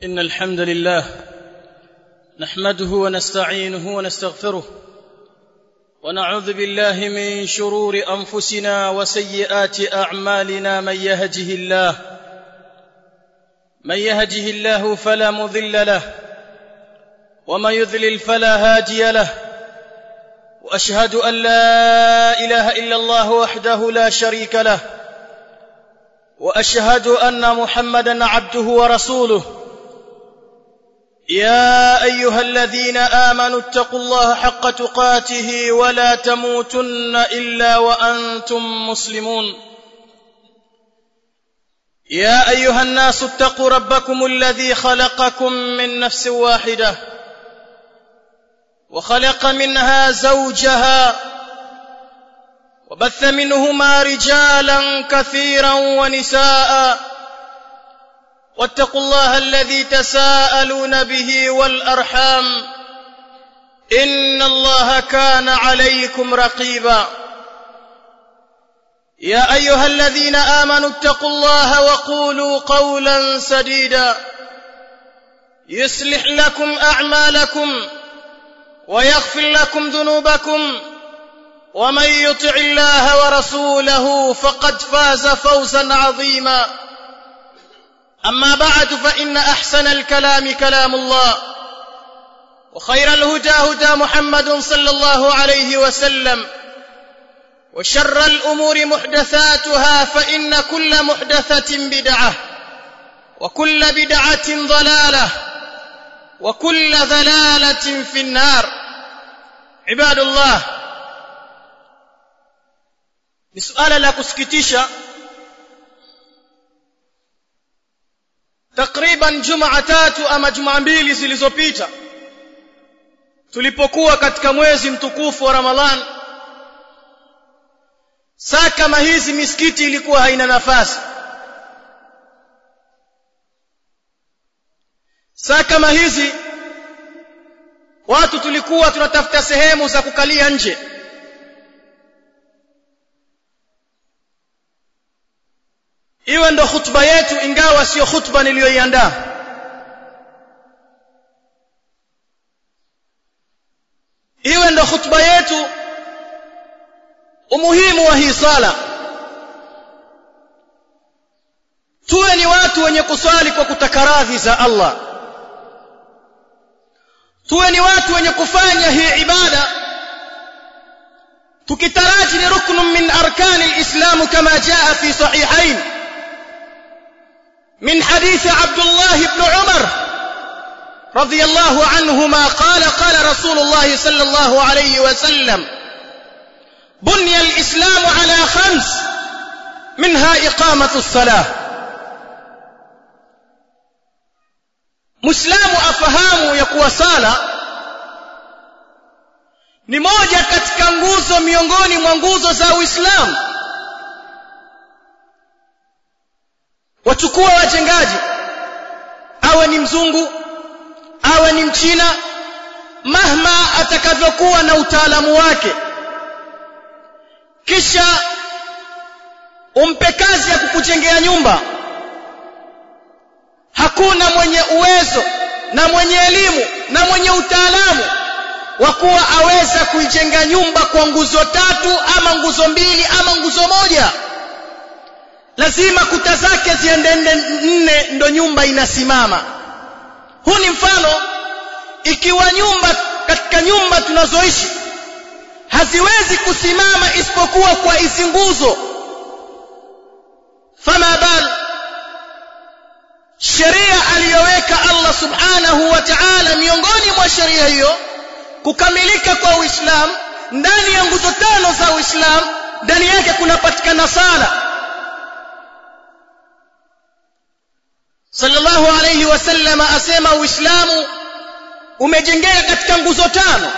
إن الحمد لله نحمده ونستعينه ونستغفره ونعوذ بالله من شرور أنفسنا وسيئات أعمالنا من يهده الله من يهده الله فلا مضل له ومن يذلل فلا هادي له واشهد ان لا اله الا الله وحده لا شريك له واشهد ان محمدا عبده ورسوله يا ايها الذين امنوا اتقوا الله حق تقاته ولا تموتن الا وانتم مسلمون يا ايها الناس اتقوا ربكم الذي خلقكم من نفس واحده وخلق منها زوجها وبث منهما رجالا كثيرا ونساء واتقوا الله الذي تساءلون به والارحام ان الله كان عليكم رقيبا يا ايها الذين امنوا اتقوا الله وقولوا قولا سديدا يصلح لكم اعمالكم ويغفر لكم ذنوبكم ومن يطع الله ورسوله فقد فاز فوزا عظيما اما بعد فان احسن الكلام كلام الله وخير الهدى هدى محمد صلى الله عليه وسلم وشر الامور محدثاتها فان كل محدثه بدعه وكل بدعه ضلاله وكل ضلاله في النار عباد الله ni suala la kusikitisha takriban jumaa tatu ama jumaa mbili zilizopita tulipokuwa katika mwezi mtukufu wa ramadhan saa kama hizi misikiti ilikuwa haina nafasi saa kama hizi watu tulikuwa tunatafuta sehemu za kukalia nje iwe ndo khutba yetu ingawa sio khutba niliyoiandaa iwe ndo khutba yetu umuhimu wa hii sala tuwe ni watu wenye kuswali kwa kutaka radhi za Allah tuwe ni watu wenye kufanya hii ibada tukitaraji ni ruknu min arkani alislam kama jaa fi sahihain من حديث عبد الله بن عمر رضي الله عنهما قال قال رسول الله صلى الله عليه وسلم بني الإسلام على خمس منها إقامة الصلاة مسلم أفهام يقوى صلاة ni moja katika nguzo miongoni mwa nguzo za Uislamu wachukua wajengaji awe ni mzungu awe ni mchina mahma atakavyokuwa na utaalamu wake kisha umpe kazi ya kukujengea nyumba hakuna mwenye uwezo na mwenye elimu na mwenye utaalamu wa kuwa aweza kuijenga nyumba kwa nguzo tatu ama nguzo mbili ama nguzo moja lazima kuta zake ziende nne ndo nyumba inasimama huu ni mfano ikiwa nyumba katika nyumba tunazoishi haziwezi kusimama isipokuwa kwa hizi nguzo fama bal sheria aliyoweka Allah subhanahu wa ta'ala miongoni mwa sheria hiyo kukamilika kwa Uislamu ndani ya nguzo tano za Uislamu ndani yake kunapatikana sala sallallahu alayhi wasallam asema uislamu umejengeka katika nguzo tano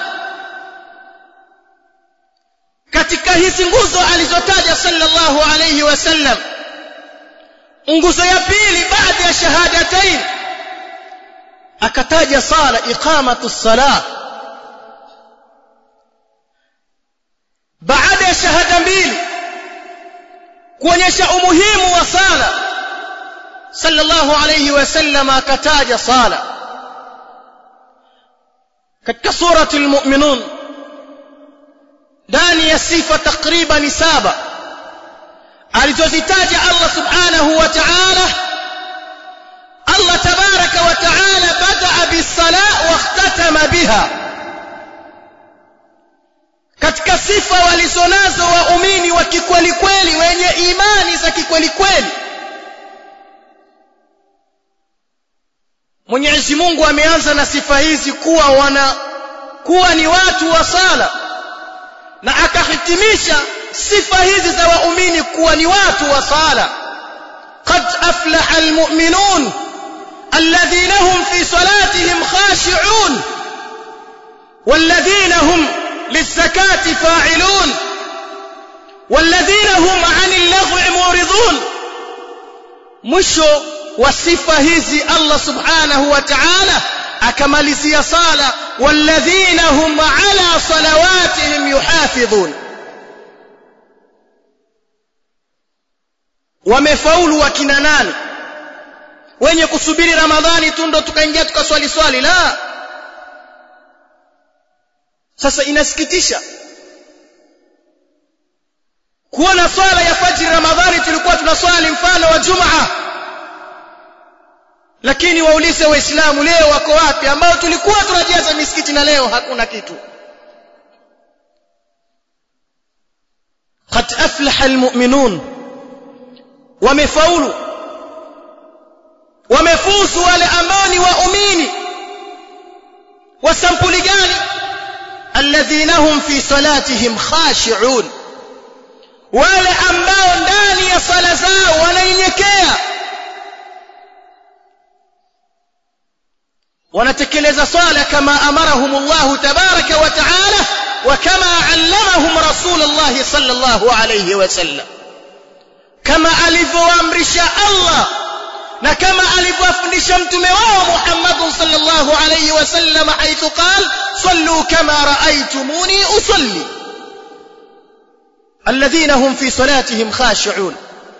katika hizi nguzo alizotaja sallallahu alayhi wasallam nguzo ya pili baada ya shahadatain akataja sala iqamatu salah baada ya shahada mbili kuonyesha umuhimu wa sala sallallahu alayhi wasallam akataja sala katika surati almu'minun ndani ya sifa takriban saba alizozitaja Allah subhanahu wa ta'ala Allah tabaraka wa ta'ala bada'a bis-sala wa ikhtatama biha katika sifa walizonazo waumini wa kikweli kweli wenye imani za kikweli kweli Mwenyezi Mungu ameanza na sifa hizi kuwa wana kuwa ni watu wa sala na akahitimisha sifa hizi za waumini kuwa ni watu wa sala qad aflaha almu'minun alladhina hum fi salatihim khashi'un والذين هم للزكاة فاعلون والذين هم عن اللغو معرضون mwisho wa sifa hizi Allah subhanahu wa ta'ala akamalizia sala walladhina hum ala salawatihim yuhafidhun wamefaulu wakina nani wenye kusubiri ramadhani tu ndo tukaingia tukaswali swali la sasa inasikitisha kuona swala ya fajri ramadhani tulikuwa tunaswali mfano wa jumaa lakini waulize waislamu leo wako wapi ambao tulikuwa tunajaza misikiti na leo hakuna kitu qad aflaha almu'minun wamefaulu wamefuzu wale ambao ni waumini wa sampuli gani alladhina hum fi salatihim khashi'un wale ambao ndani ya sala zao wananyenyekea wanatekeleza swala kama amarahum Allah tabaraka wa taala wa kama allamahum rasulullah sallallahu alayhi wasallam kama alivyoamrisha Allah na kama alivyofundisha mtume wao Muhammad sallallahu alayhi wasallam haithu qal sallu kama raaitumuni usalli alladhina hum fi salatihim khashi'un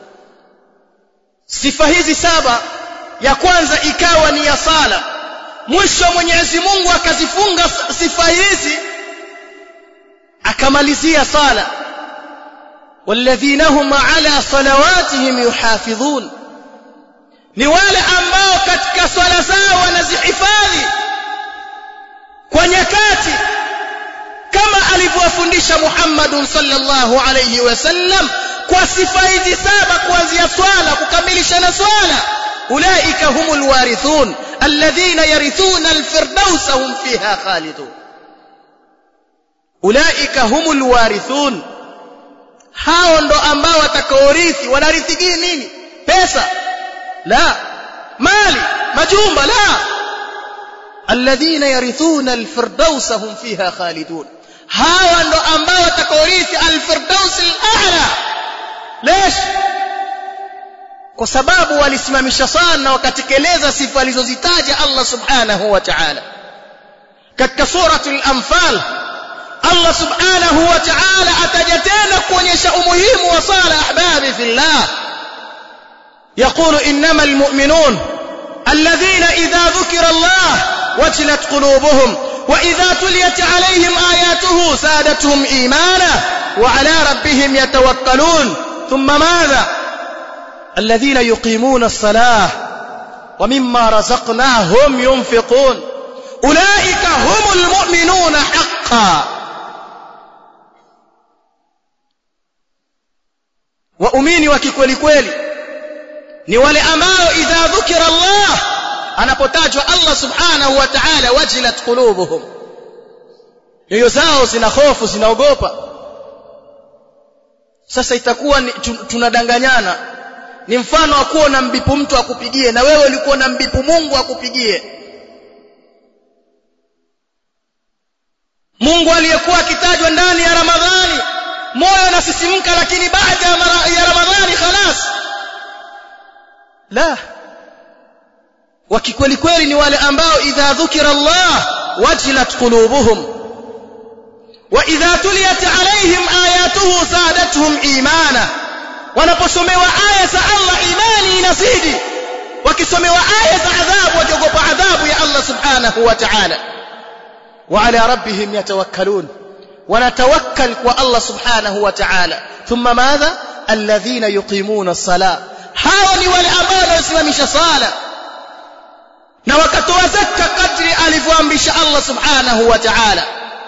sifa hizi saba ya kwanza ikawa ni ya sala mwisho Mwenyezi Mungu akazifunga sifa hizi akamalizia sala walladhina hum ala salawatihim yuhafidhun ni wale ambao katika swala zao wanazihifadhi kwa nyakati kama alivyowafundisha Muhammad sallallahu alayhi wasallam kwa sifa hizi saba kuanzia swala kukamilisha na swala ulaika humul warithun alladhina yarithuna alfirdausa hum fiha khalidun ulaika humul warithun hao ndo ambao watakaorithi wanarithi nini pesa la mali majumba la alladhina yarithuna alfirdausa hum fiha khalidun hawa ndo ambao watakaorithi alfirdaus al'ala lesh kwa sababu walisimamisha sana wakatekeleza sifa alizozitaja Allah subhanahu wa ta'ala katika suratul anfal Allah subhanahu wa ta'ala ataja tena kuonyesha umuhimu wa sala ahbabi fillah يقول إنما المؤمنون الذين إذا ذكر الله وجلت قلوبهم وإذا تليت عليهم آياته زادتهم إيمانا وعلى ربهم يتوكلون ثم ماذا الذين يقيمون الصلاة ومما رزقناهم ينفقون أولئك هم المؤمنون حقا waumini wa kikweli kweli ni wale ambao idha dhukira Allah anapotajwa Allah subhanahu wa ta'ala wajilat qulubuhum nyoyo zao zina hofu zinaogopa sasa itakuwa ni, tunadanganyana ni mfano wa kuwa na mbipu mtu akupigie na wewe ulikuwa na mbipu Mungu akupigie Mungu aliyekuwa akitajwa ndani ya Ramadhani moyo unasisimka lakini baada ya Ramadhani khalas la wakikweli kweli ni wale ambao idha dhukira Allah wajilat qulubuhum wa idha tuliyat alaihim ayatuhu zadatuhum imana wanaposomewa aya za Allah imani inazidi wakisomewa aya za adhabu wakiogopa adhabu ya Allah subhanahu wa ta'ala wa ala rabbihim yatawakkalun wanatawakkal kwa Allah subhanahu wa ta'ala thumma madha alladhina yuqimuna as-salah hao ni wale ambao wanasimamisha sala na wakatoa zakka kadri alivyoamrisha Allah subhanahu wa ta'ala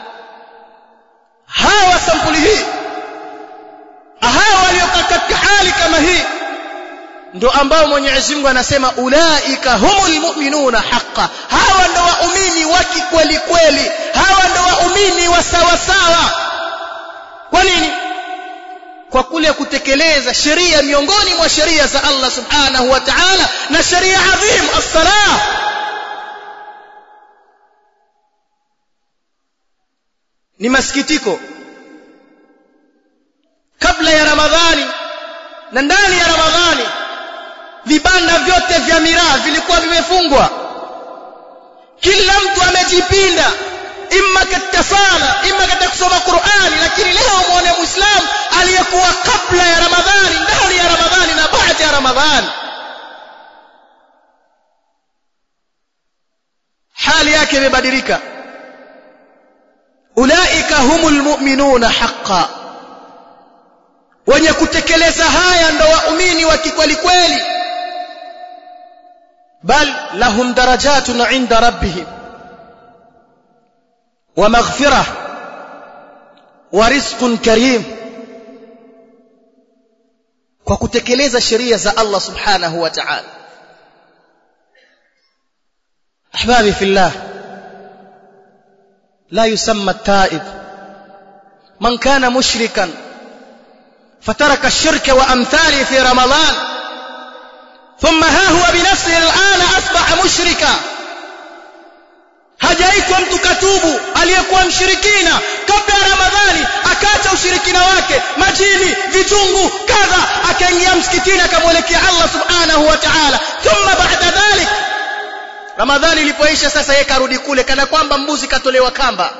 hawa sampuli hii hawa waliokaa katika hali kama hii ndio ambao Mwenyezi Mungu anasema ulaika humul mu'minuna haqqan hawa ndio waumini wa kweli kweli hawa ndio waumini wa sawa sawa kwa nini kwa kule kutekeleza sheria miongoni mwa sheria za Allah subhanahu wa ta'ala na sheria adhim as-salah ni masikitiko kabla ya ramadhani na ndani ya ramadhani vibanda vyote vya miraa vilikuwa vimefungwa kila mtu amejipinda imma katika sala imma katika kusoma Qur'ani lakini leo muone muislamu aliyekuwa kabla ya ramadhani ndani ya ramadhani na baada ya ramadhani hali yake imebadilika ulaika humul mu'minuna haqqan wenye kutekeleza haya ndo waumini wa kikweli kweli bal lahum darajatun 'inda rabbihim wa maghfirah wa rizqun karim kwa kutekeleza sheria za Allah subhanahu wa ta'ala ahbabi fillah لا يسمى التائب من كان مشركا فترك الشرك وأمثاله في رمضان ثم ها هو بنفسه الآن أصبح مشركا hajaitwa mtu katubu aliyekuwa mshirikina kabla ya ramadhani akaacha ushirikina wake majini vichungu kadha akaingia msikitini akamwelekea allah subhanahu wa taala thumma baada dhalik ramadhani ilipoisha sasa yeye karudi kule kana kwamba mbuzi katolewa kamba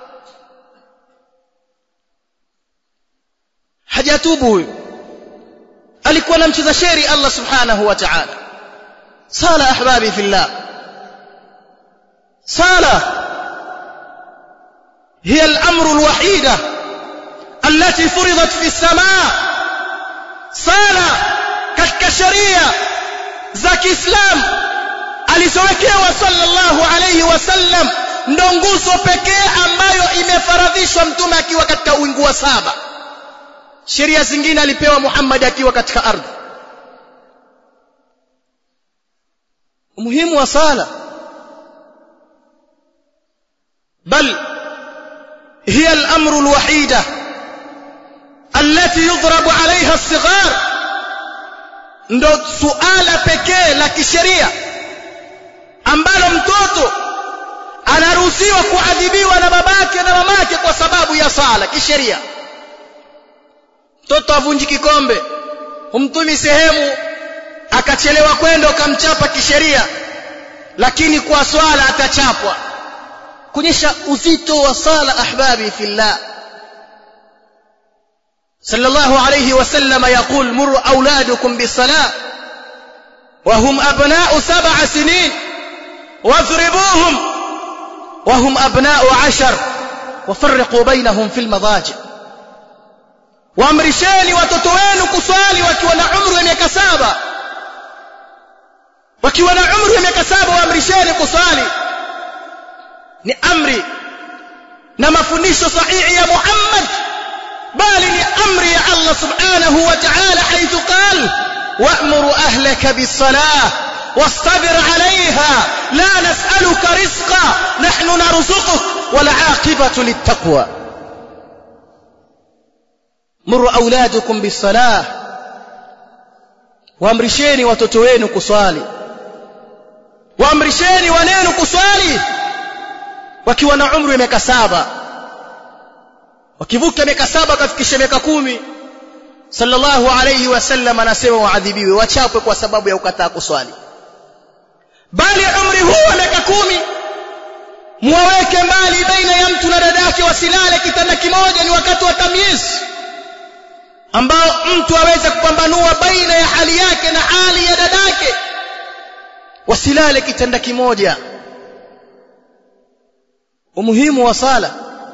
hajatubu huyu alikuwa anamcheza sheri Allah subhanahu wa ta'ala sala ahbabi fillah sala هي الأمر الوحيدة التي فرضت في السماء صلاة katika sheria za Kiislamu alizowekewa sallallahu alayhi wasallam ndo nguzo pekee ambayo imefaradhishwa mtume akiwa katika wingu wa saba sheria zingine alipewa Muhammad akiwa katika ardhi umuhimu wa sala bal هي الأمر الوحيدة التي يضرب عليها الصغار ndo suala pekee la kisheria ambalo mtoto anaruhusiwa kuadhibiwa na babake na mamake kwa sababu ya sala kisheria mtoto avunji kikombe humtumi sehemu akachelewa kwenda ukamchapa kisheria lakini kwa swala atachapwa kuonyesha uzito wa sala ahbabi fillah صلى الله عليه وسلم يقول مروا أولادكم بالصلاة وهم أبناء سبع سنين واضربوهم وهم أبناء عشر وفرقوا بينهم في المضاجع waamrisheni watoto wenu kuswali wakiwa na umri wa miaka saba wakiwa na umri wa miaka saba waamrisheni kuswali ni amri na mafundisho sahihi ya Muhammad bali ni amri ya Allah subhanahu wa ta'ala haithu qal wa'muru ahlaka bis-salah واصطبر عليها لا نسألك رزقا نحن نرزقك والعاقبة للتقوى مروا أولادكم بالصلاة waamrisheni watoto wenu kuswali waamrisheni wanenu kuswali wakiwa na umri wa miaka saba wakivuka miaka saba kafikisha miaka kumi sallallahu alayhi wasallam anasema waadhibiwe wachapwe kwa sababu ya ukataa kuswali bali umri huu wa miaka kumi muwaweke mbali baina ya mtu na dadake wasilale kitanda kimoja ni wakati wa tamyiz ambao mtu aweze kupambanua baina ya hali yake na hali ya dadake wasilale kitanda kimoja umuhimu wa sala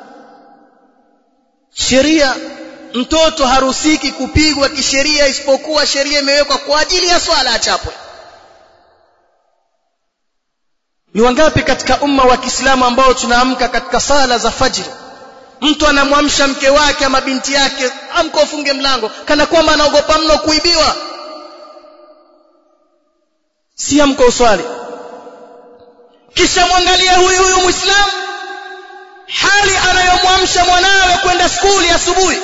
sheria mtoto harusiki kupigwa kisheria isipokuwa sheria imewekwa kwa ajili ya swala achapwe ni wangapi katika umma wa Kiislamu ambao tunaamka katika sala za fajr mtu anamwamsha mke wake ama binti yake amka ufunge mlango kana kwamba anaogopa mno kuibiwa si amka uswali kisha mwangalie huyu huyu muislamu hali anayomwamsha mwanawe kwenda skuli asubuhi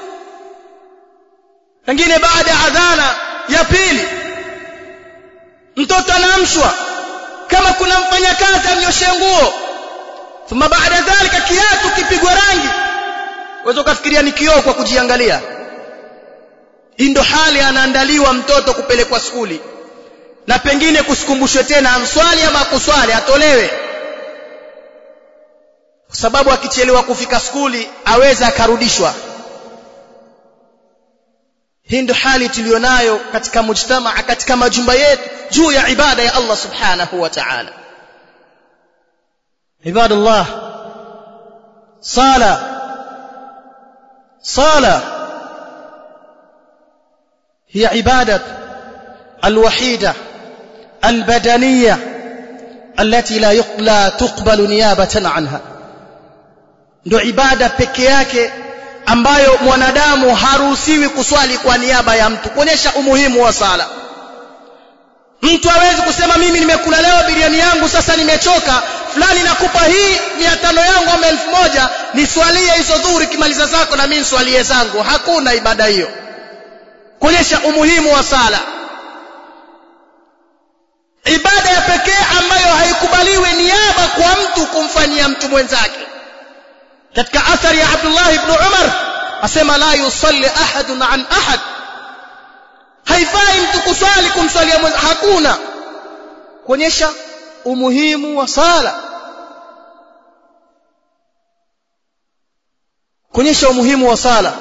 pengine baada ya adhana ya pili mtoto anaamshwa kama kuna mfanyakazi amnyoshe nguo thumma baada dhalika kiatu kipigwa rangi uweza ukafikiria ni kioo kwa kujiangalia hii ndo hali anaandaliwa mtoto kupelekwa skuli na pengine kusikumbushwe tena amswali ama akuswali atolewe kwa sababu akichelewa kufika skuli aweza akarudishwa hii ndo hali tulionayo katika mujtamaa katika majumba yetu juu ya ibada ya Allah subhanahu wa ta'ala ibadallah sala sala هي عباده الوحيده البدنيه التي لا لا تقبل نيابه عنها ndo ibada peke yake ambayo mwanadamu haruhusiwi kuswali kwa niaba ya mtu kuonyesha umuhimu wa sala mtu hawezi kusema mimi nimekula leo biriani yangu sasa nimechoka fulani nakupa hii mia tano yangu ama elfu moja niswalie hizo dhuhuri kimaliza zako na mimi niswalie zangu hakuna ibada hiyo kuonyesha umuhimu wa sala ibada ya pekee ambayo haikubaliwi niaba kwa mtu kumfanyia mtu mwenzake katika athari ya Abdullah ibn Umar asema la yusalli ahadun an ahad haifai mtu kuswali kumswalia mwenza hakuna kuonyesha umuhimu wa sala kuonyesha umuhimu wa sala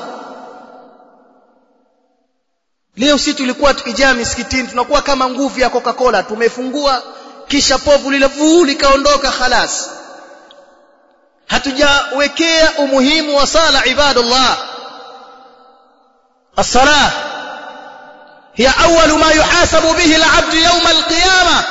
leo si tulikuwa tukijaa misikitini tunakuwa kama nguvu ya Coca-Cola tumefungua kisha povu lile vuu likaondoka khalas hatujawekea umuhimu wa sala ibadallah الصلاه هي اول ما يحاسب به العبد يوم القيامه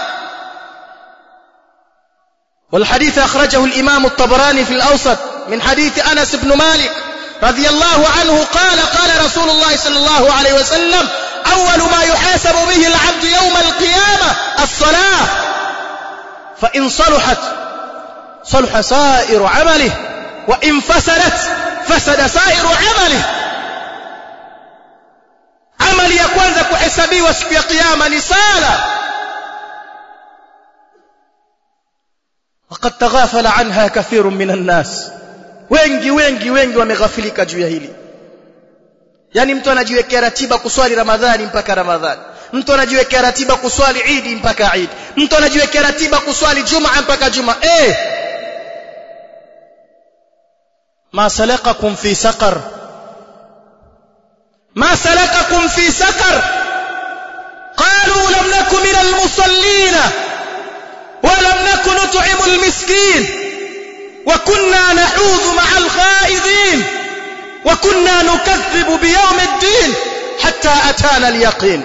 والحديث اخرجه الامام الطبراني في الاوسط من حديث انس بن مالك رضي الله عنه قال قال رسول الله صلى الله عليه وسلم اول ما يحاسب به العبد يوم القيامه الصلاه فان صلحت صلح سائر عمله وإن فسدت فسد سائر عمله amali ya kwanza kuhesabiwa siku ya kiyama ni sala وقد تغافل عنها كثير من الناس wengi wengi wengi wameghafilika juu ya hili yani mtu anajiwekea ratiba kuswali ramadhani mpaka ramadhani mtu anajiwekea ratiba kuswali idi mpaka idi mtu anajiwekea ratiba kuswali jumaa mpaka jumaa eh ما سلككم في سقر ما سلككم في سقر قالوا لم نكن من المصلين ولم نكن نطعم المسكين وكنا نحوذ مع الخائضين وكنا نكذب بيوم الدين حتى أتانا اليقين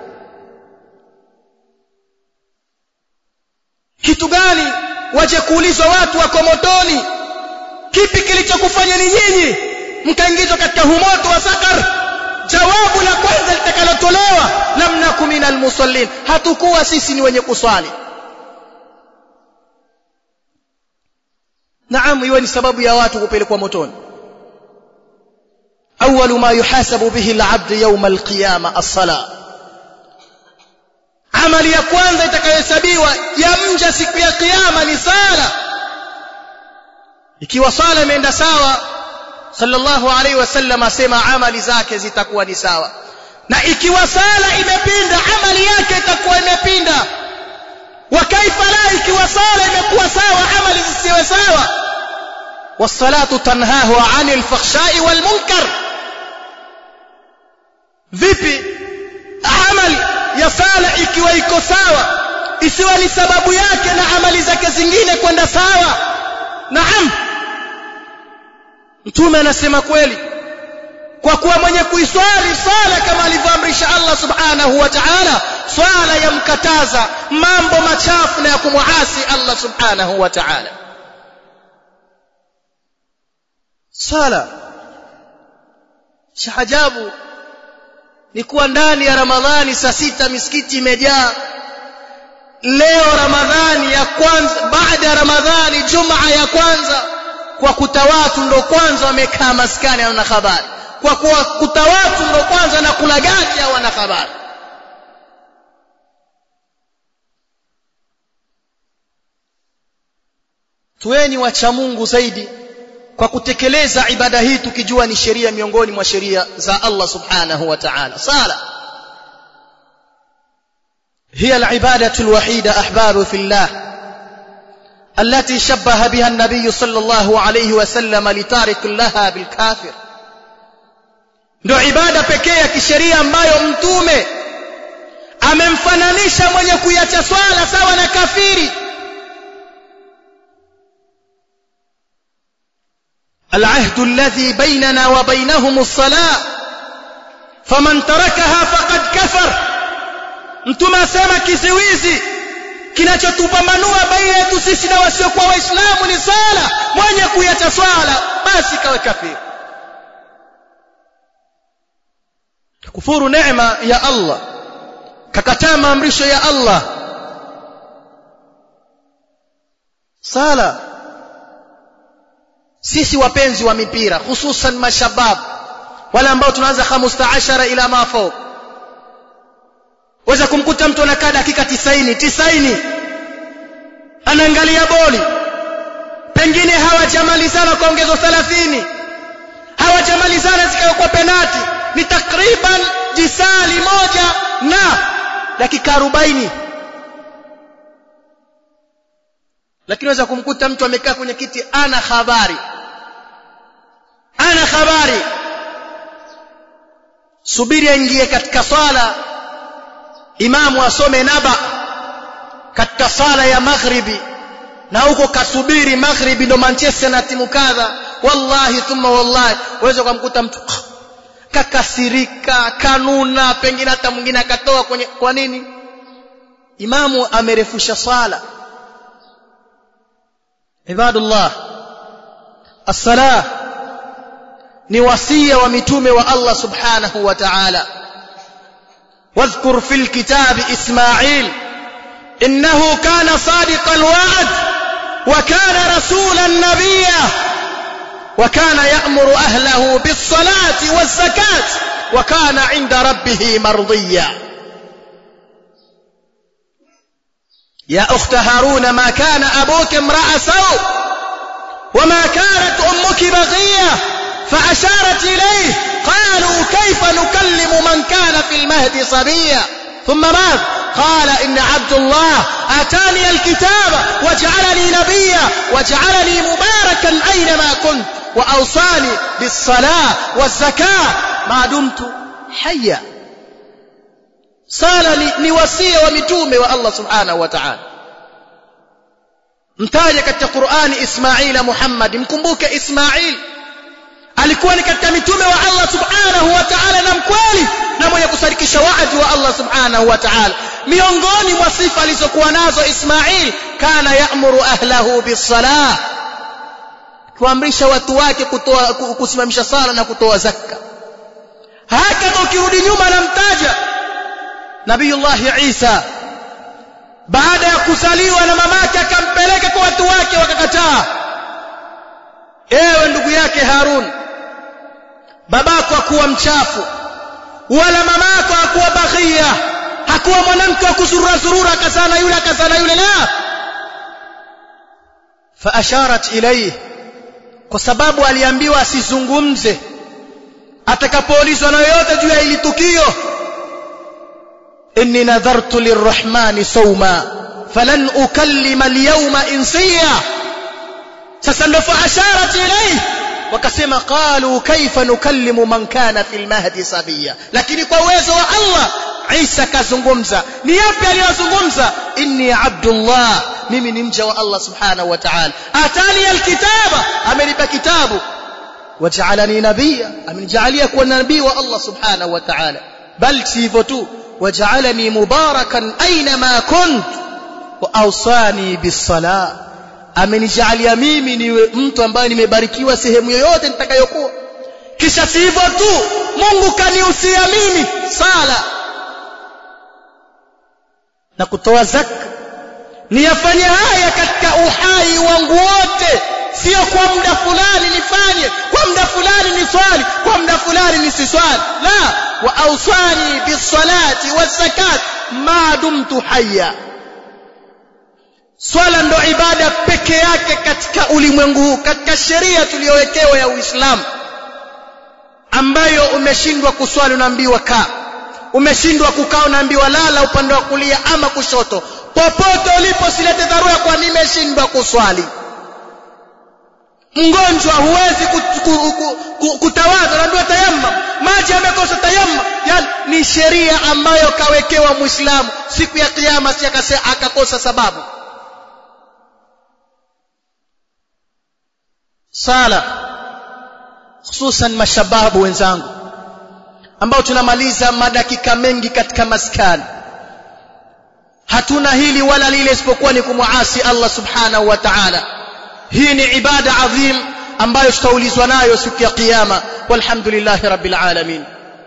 kitu gani waje kuulizwa watu wako motoni kipi kilichokufanya ni nyinyi mkaingizwa katika humoto wa sakar jawabu la kwanza litakalotolewa lam nakum minal musallin hatukuwa sisi ni wenye kuswali naam iwe ni sababu ya watu kupelekwa motoni أول ما يحاسب به العبد يوم القيامة الصلاة amali ya kwanza itakayohesabiwa ya mja siku ya kiyama ni sala ikiwa sala imeenda sawa sallallahu alaihi wasallam asema amali zake zitakuwa ni sawa na ikiwa sala imepinda amali yake itakuwa imepinda wa kaifa la ikiwa sala imekuwa sawa amali zisiwe sawa wassalatu tanhahu anil fakhshai wal munkar vipi amali ya sala ikiwa iko sawa isiwe ni sababu yake na amali zake zingine kwenda sawa naam mtume anasema kweli kwa kuwa mwenye kuiswali swala kama alivyoamrisha Allah subhanahu wa ta'ala swala yamkataza mambo machafu na ya kumuasi Allah subhanahu wa ta'ala swala shahajabu ni kuwa ndani ya Ramadhani saa sita misikiti imejaa leo Ramadhani ya kwanza baada ya Ramadhani Jumaa ya kwanza kwa kuta watu ndo kwanza wamekaa maskani hawana habari kwa kuwa kuta watu ndo kwanza na kula gati hawana habari tuweni wacha Mungu zaidi kwa kutekeleza ibada hii tukijua ni sheria miongoni mwa sheria za Allah subhanahu wa ta'ala sala هي العبادة الوحيدة أحبار في الله التي شبه بها النبي صلى الله عليه وسلم لتارك لها بالكافر ndio ibada pekee ya kisheria ambayo mtume amemfananisha mwenye kuiacha swala sawa na kafiri العهد الذي بيننا وبينهم الصلاة فمن تركها فقد كفر mtume asema kiziwizi kinachotupambanua baina yetu sisi na wasiokuwa waislamu ni swala mwenye kuiacha swala basi kawe kafiri kufuru neema ya Allah kakataa maamrisho ya Allah sala sisi wapenzi wa mipira hususan mashabab wale ambao tunaanza 15 ila mafo waweza kumkuta mtu anakaa dakika 90 90 anaangalia boli pengine hawajamalizana kwa ongezo 30 hawajamalizana zikawa kwa penati ni takriban jisali moja na dakika 40 lakini waweza kumkuta mtu amekaa kwenye kiti ana habari ana habari subiri aingie katika swala imamu asome naba katika sala ya maghribi na huko kasubiri maghribi ndo Manchester na timu kadha wallahi thumma wallahi waweza kumkuta mtu kakasirika kanuna pengine hata mwingine akatoa kwenye kwa nini imamu amerefusha swala ibadullah as-salah ni wasia wa mitume wa Allah subhanahu wa ta'ala واذكر في الكتاب إسماعيل إنه كان صادق الوعد وكان رسولا نبيا وكان يأمر أهله بالصلاة والزكاة وكان عند ربه مرضيا يا أخت هارون ما كان أبوك امرأ سوء وما كانت أمك بغية فأشارت إليه قالوا كيف نكلم من كان في المهد صبيا ثم ماذا قال إن عبد الله آتاني الكتاب وجعلني نبيا وجعلني مباركا أينما كنت وأوصاني بالصلاة والزكاة ما دمت حيا sala ni, ni wasia wa mitume wa Allah subhanahu wa ta'ala mtaje katika Qur'ani Ismaila Muhammad mkumbuke Ismail alikuwa ni katika mitume wa Allah subhanahu wa ta'ala na mkweli na mwenye kusadikisha waadi wa Allah subhanahu wa ta'ala miongoni mwa sifa alizokuwa nazo Ismail kana ya'muru ahlahu bis-salah kuamrisha watu wake kutoa kusimamisha sala na kutoa zakka hakika ukirudi nyuma namtaja Nabiyullah Isa baada ya kuzaliwa na mamake akampeleka kwa watu wake wakakataa ewe ndugu yake Harun babako hakuwa mchafu wala mamako hakuwa baghia hakuwa mwanamke wa kuzurura zurura akazana yule akazana yule la faasharat ilayhi kwa sababu aliambiwa asizungumze atakapoulizwa na yoyote juu ya hili tukio inni nadhartu lirrahmani sawma falan ukallima alyawma insiya sasa ndo faasharat ilayhi wakasema qalu kaifa nukallimu man kana fil mahdi sabiya lakini kwa uwezo wa Allah Isa kazungumza ni yapi aliyozungumza inni abdullah mimi ni mja wa Allah subhanahu wa ta'ala atani alkitaba amenipa kitabu waj'alani nabiyya amenijalia kuwa nabii wa Allah subhanahu wa ta'ala bal sivyo tu waj'alani mubarakan aina ma kunt wa awsani bis-salah amenijalia mimi niwe mtu ambaye nimebarikiwa sehemu yoyote nitakayokuwa kisha si hivyo tu Mungu kanihusia mimi sala na kutoa zaka niyafanye haya katika uhai wangu wote sio kwa muda fulani nifanye kwa muda fulani niswali kwa muda fulani nisiswali la wa awsani bisalati wazakat ma dumtu hayya swala ndo ibada peke yake katika ulimwengu huu katika sheria tuliyowekewa ya Uislamu ambayo umeshindwa kuswali unaambiwa kaa umeshindwa kukaa unaambiwa lala upande wa kulia ama kushoto popote ulipo silete dharura kwa nimeshindwa kuswali mgonjwa huwezi kutawadha unaambiwa tayammum maji yamekosa tayammum yani ni sheria ambayo kawekewa muislamu siku ya kiyama si akakosa sababu sala hususan mashababu wenzangu ambao tunamaliza madakika mengi katika maskani hatuna hili wala lile isipokuwa ni kumuasi Allah subhanahu wa ta'ala hii ni ibada adhim ambayo tutaulizwa nayo siku ya kiyama walhamdulillahi rabbil alamin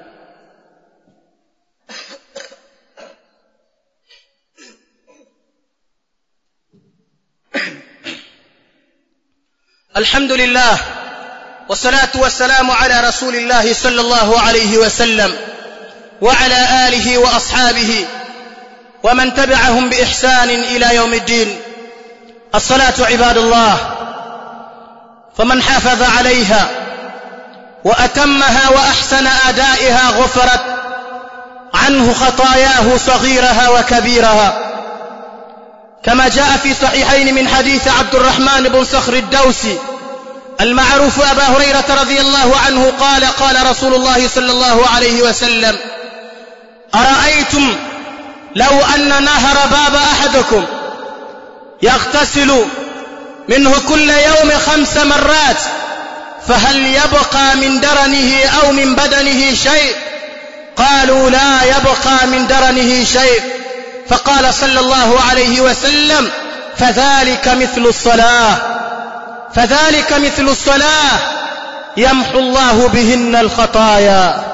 الحمد لله والصلاة والسلام على رسول الله صلى الله عليه وسلم وعلى آله وأصحابه ومن تبعهم بإحسان إلى يوم الدين الصلاة عباد الله فمن حافظ عليها وأتمها وأحسن أدائها غفرت عنه خطاياه صغيرها وكبيرها كما جاء في صحيحين من حديث عبد الرحمن بن صخر الدوسي المعروف أبا هريرة رضي الله عنه قال قال رسول الله صلى الله عليه وسلم أرأيتم لو أن نهر باب أحدكم يغتسل منه كل يوم خمس مرات فهل يبقى من درنه أو من بدنه شيء قالوا لا يبقى من درنه شيء فقال صلى الله عليه وسلم فذلك مثل الصلاة فذلك مثل الصلاة يمحو الله بهن الخطايا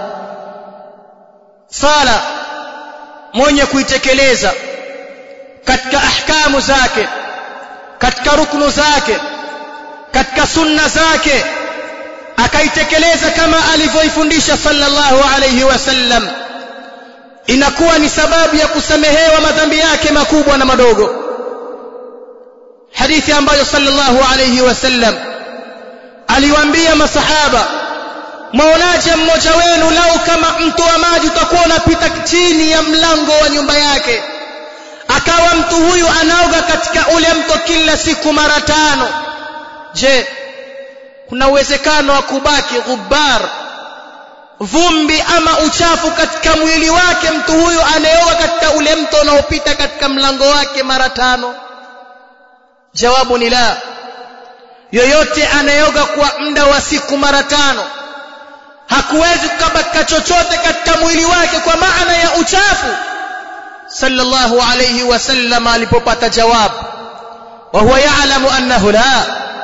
صلاة mwenye kuitekeleza katika ahkamu zake katika ruknu zake katika sunna zake akaitekeleza kama alivyoifundisha sallallahu alayhi wasallam inakuwa ni sababu ya kusamehewa madhambi yake makubwa na madogo hadithi ambayo sallallahu alayhi wasallam aliwaambia masahaba mwaonaje mmoja wenu lau kama mto wa maji utakuwa unapita chini ya mlango wa nyumba yake akawa mtu huyu anaoga katika ule mto kila siku mara tano je kuna uwezekano wa kubaki ghubar vumbi ama uchafu katika mwili wake mtu huyu anayeoga katika ule mto unaopita katika mlango wake mara tano jawabu ni la yoyote anayeoga kwa muda wa siku mara tano hakuwezi kukabaka chochote katika mwili wake kwa maana ya uchafu sallallahu alayhi wasallam alipopata jawabu wa huwa ya'lamu annahu la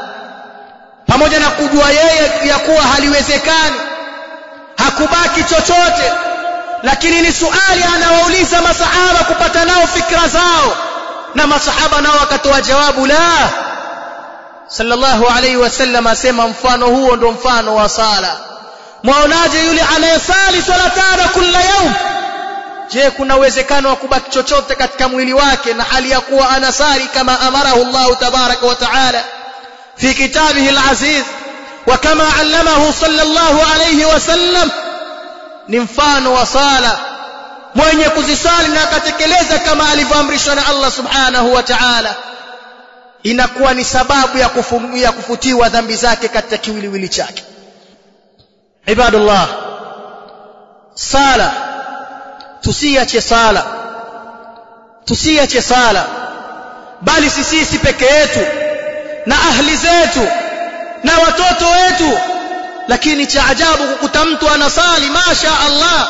pamoja na kujua yeye ya kuwa haliwezekani hakubaki chochote lakini ni suali anawauliza masahaba kupata nao fikra zao na masahaba nao wakatoa jawabu la sallallahu alayhi wasallam asema mfano huo ndo mfano wa sala mwaonaje yule anayesali swala tano kila yaum je kuna uwezekano wa kubaki chochote katika mwili wake na hali ya kuwa anasali kama amarahu Allah tabaraka wa taala fi kitabihi al-aziz wa kama allamahu sallallahu alayhi wasallam ni mfano wa sala mwenye kuzisali na akatekeleza kama alivyoamrishwa na Allah subhanahu wa ta'ala inakuwa ni sababu ya, kufu, ya kufutiwa dhambi zake katika kiwiliwili chake ibadullah sala tusiache sala tusiache sala bali sisi peke yetu na ahli zetu na watoto wetu lakini cha ajabu kukuta mtu anasali masha Allah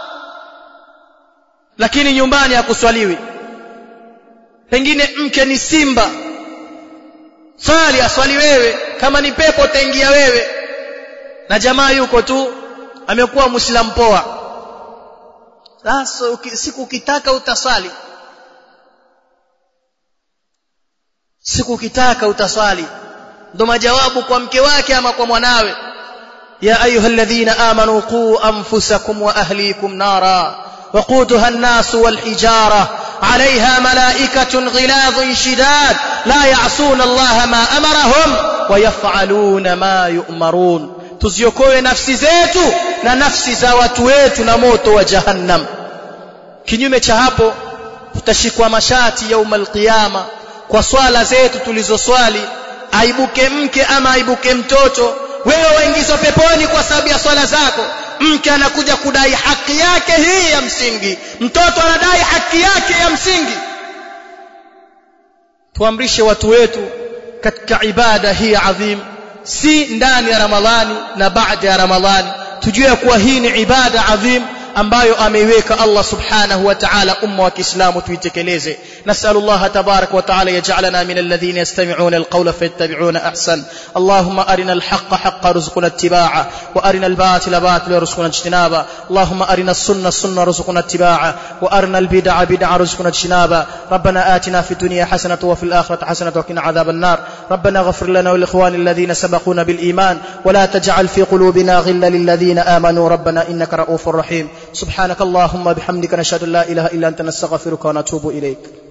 lakini nyumbani hakuswaliwi pengine mke ni simba swali aswali wewe kama ni pepo utaingia wewe na jamaa yuko tu amekuwa muislamu poa sasa siku ukitaka utaswali siku ukitaka utaswali ndo majawabu kwa mke wake ama kwa mwanawe ya ayyuhalladhina amanu qu anfusakum wa ahlikum nara وقودها الناس والحجارة عليها ملائكة غلاظ شداد لا يعصون الله ما أمرهم ويفعلون ما يؤمرون tuziokoe nafsi zetu na nafsi za watu wetu na moto wa jahannam kinyume cha hapo tutashikwa mashati yaumul qiyama kwa swala zetu tulizoswali aibuke mke ama aibuke mtoto wewe waingizwa peponi kwa sababu ya swala zako mke anakuja kudai haki yake hii ya msingi mtoto anadai haki yake ya msingi tuamrishe watu wetu katika ibada hii adhim si ndani ya ramadhani na baada ya ramadhani tujue kuwa hii ni ibada adhim ambayo ameiweka Allah subhanahu wa ta'ala umma wa Kiislamu tuitekeleze نسأل الله تبارك وتعالى يجعلنا من الذين يستمعون القول فيتبعون أحسن اللهم أرنا الحق حق رزقنا اتباعه وأرنا الباطل باطل رزقنا اجتنابه اللهم أرنا السنة السنة رزقنا اتباعه وأرنا البدع بدع رزقنا اجتنابه ربنا آتنا في الدنيا حسنة وفي الآخرة حسنة وقنا عذاب النار ربنا غفر لنا والإخوان الذين سبقونا بالإيمان ولا تجعل في قلوبنا غلا للذين آمنوا ربنا إنك رؤوف رحيم سبحانك اللهم بحمدك نشهد أن لا إله إلا أنت نستغفرك ونتوب إليك